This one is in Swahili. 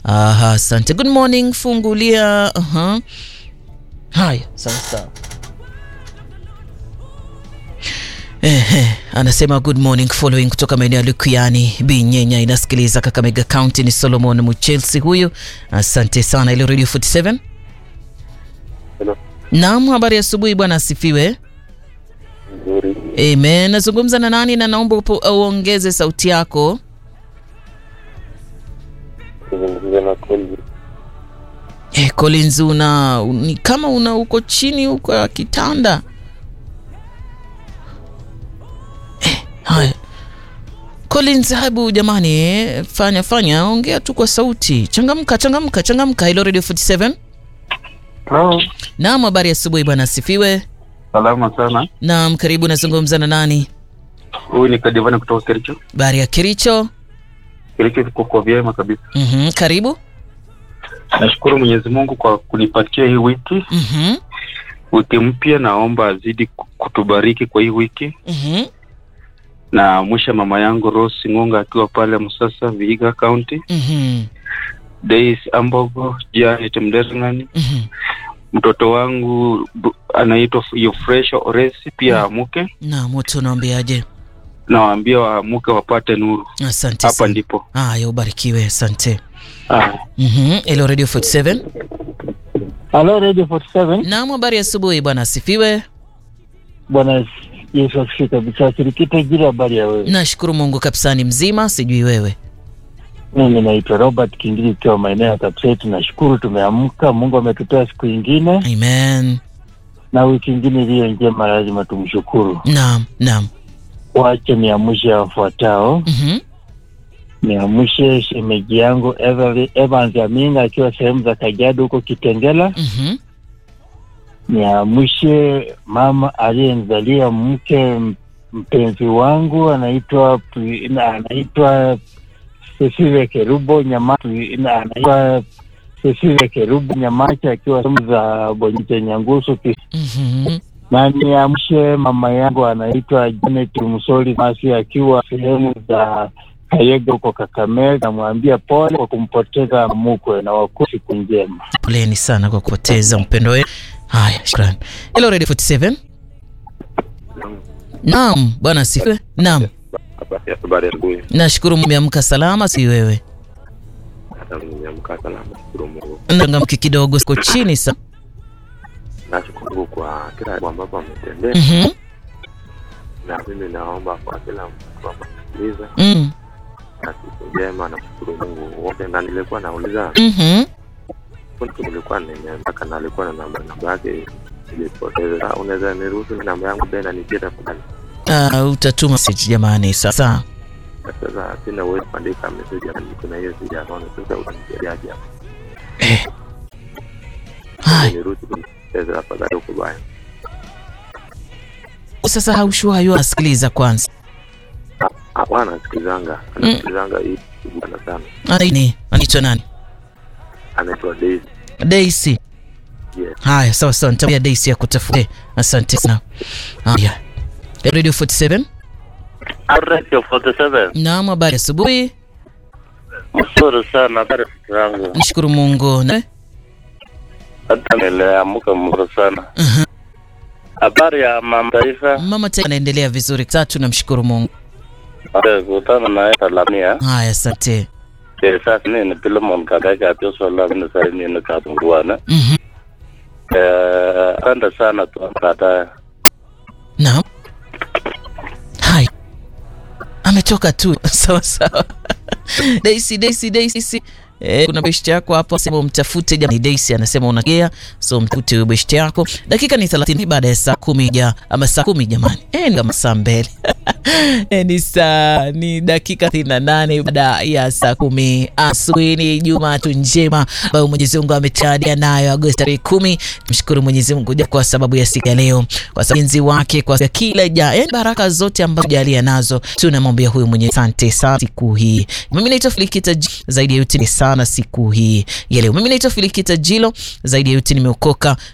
Aha, asante. Good morning, fungulia. Aha. Haya, sawa sawa. Ehe, anasema good morning following kutoka maeneo ya Lukiani Binyenya, inasikiliza Kakamega County. Ni Solomon Muchelsi huyu, asante sana. Ile Radio 47 Hello. Naam, habari ya asubuhi bwana, asifiwe. Nzuri. Amen. Nazungumza na nani na naomba upo- uongeze sauti yako. Kuzungumza na Kolbi. Eh, Collins una ni kama una uko chini huko ya kitanda. Eh, haya. Collins, hebu jamani, eh, fanya fanya, ongea tu kwa sauti. Changamka, changamka, changamka. Hello Radio 47. Hello. Naam, habari ya asubuhi bwana, asifiwe. Salama sana. Naam, karibu. Nazungumza na nani? Huyu ni Kadivani kutoka Kericho. Habari ya Kericho. Kericho iko kwa vyema kabisa. Mhm, karibu. Nashukuru Mwenyezi Mungu kwa kunipatia hii wiki, Mhm. wiki mpya. Naomba azidi ku- kutubariki kwa hii wiki, Mhm. na mwisha mama yangu Rose Ngunga akiwa pale Musasa, Vihiga County, Mhm. Days Ambogo, Janet Mderngani, Mhm. mtoto wangu bu- anaitwa Yofresha Oresi pia amuke. Naam, watu unaambiaje? Nawaambia waamuke wapate nuru, Asante hapa sana. ndipo. Haya, ubarikiwe. Asante. Ah. Mhm. Hello Radio 47. Halo Radio 47. Naam, habari ya asubuhi bwana, asifiwe. Bwana Yesu asifiwe kabisa. Kirikita jira, habari ya wewe? Nashukuru Mungu kabisa, ni mzima, sijui wewe. Mimi naitwa Robert Kingili ikiwa maeneo ya Kapsait. Tunashukuru tumeamka, Mungu ametupea siku ingine Amen. na wiki ingine iliyo njema, lazima tumshukuru. Naam, naam. Wache niamshe wafuatao. Mhm. Niamshe shemeji yangu Everly- Evans Aminga akiwa sehemu za Kajiado huko Kitengela. Mhm. Niamshe mama aliyenizalia mke m- mpenzi wangu anaitwa Pri- na- anaitwa Cecilia Kerubo Nyamacha, na- anaitwa Cecilia Kerubo Nyamacha akiwa sehemu za Bonite Nyangusu Kis- Mhm. na niamshe mama yangu anaitwa Janet Msoli Masi akiwa sehemu za Kayega huko Kakamega. Namwambia pole kwa kumpoteza mukwe na waku siku njema. Poleni sana kwa kupoteza mpendo wenu. Haya, shukrani. Hello Radio 47. Naam, bwana asifiwe. Naam. Habari ya asubuhi. Nashukuru mmeamka salama, si wewe. Hata nimeamka salama, shukuru Mungu. Changamki kidogo, siko chini sana. Nashukuru kwa kila jambo ambapo ametendea, Mhm. na mimi naomba kwa kila mtu amesikiliza Mm. na siku njema. Nashukuru Mungu wote, na nilikuwa nauliza Mhm. kuna mtu nilikuwa nimeandika na alikuwa na namba namba yake ilipoteza. Unaweza niruhusu namba yangu tena nijie tafadhali? Ah, utatuma message jamani, sasa. Na Sasa sina uwezo kuandika message ya kuna hiyo sijaona. Sasa utanisaidiaje hapo? Eh. Hai, Niruhusu kunipoteza tafadhali, huko baya. sasa haushua hayo asikiliza kwanza. Hapana, anasikilizanga anasikilizanga hii bwana sana, Nani? Anaitwa nani? anaitwa Daisy. Daisy. Yes. Haya, sawa sawa, nitamwambia Daisy akutafute. Asante sana. Haya. Radio 47. Radio 47. Naam, habari ya asubuhi. Mzuri sana habari zangu. Nishukuru Mungu. Na Hata niliamka mzuri sana. Mhm. Habari ya mama taifa. mama tena anaendelea vizuri. Tatu, namshukuru Mungu. Kutana naye Salamia. Haya, asante. Eh, Sasa nini Pilemon kakaika atio sola ni sasa nini katungwana. Mhm. Eh, asante sana tu kata. Naam. Hai. Ametoka tu. Sawa sawa. Daisy, Daisy, Daisy. Eh, kuna beshte yako hapo sema umtafute jamani. Daisy anasema unagea, so mtafute huyo beshte yako. Dakika ni 30 baada ya saa kumi ja ama saa kumi jamani. Eh, ni kama saa mbele. eh, ni saa ni dakika 38 baada ya saa kumi asubuhi. Ni Jumatatu njema ambayo Mwenyezi Mungu ametujalia nayo Agosti tarehe kumi. Mshukuru Mwenyezi Mungu ja kwa sababu ya siku ya leo, kwa sababu enzi wake, kwa kila ja yani baraka zote ambazo jalia nazo, tunamwambia huyu mwenye asante sana siku hii. Mimi naitwa Filikita J- zaidi ya yote ni sana siku hii ya leo. Mimi naitwa Filikita Jilo zaidi ya yote nimeokoka